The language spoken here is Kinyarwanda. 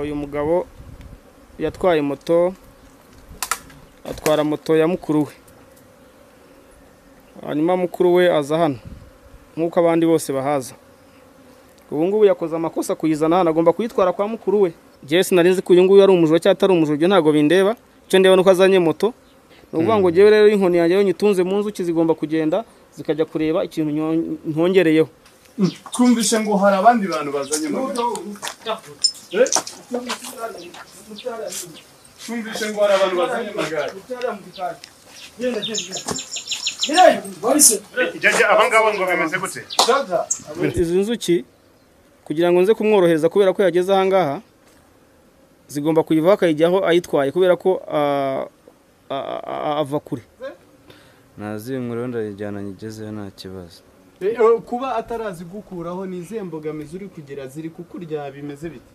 uyu mugabo yatwaye moto atwara moto ya mukuru we hanyuma mukuru we aza hano nk'uko abandi bose bahaza ubu ngubu yakoze amakosa kuyizana hano agomba kuyitwara kwa mukuru we njyewe sinari nzi ko uyu nguyu ari umujura cyangwa atari umujura ibyo ntabwo bindeba icyo ndeba ni uko azanye moto ni ukuvuga ngo njyewe rero inkoni yanjye nyitunze mu nzuki zigomba kugenda zikajya kureba ikintu nyo- ntongereyeho twumvise ngo hari abandi bantu bazanye amagare Eh? twumvise ngo hari abantu bazanye amagare abangabo ngo bimeze gute izi nzuki kugira ngo nze kumworohereza kubera ko yageze aha ngaha zigomba kuyivaho akayijyaho ayitwaye kubera ko ah, ah, ah, ava kure naziye umuriro ndayijyana nyigezeyo nta kibazo kuba atarazi gukuraho ni izihe mbogamizi uri kugira ziri kukurya bimeze biti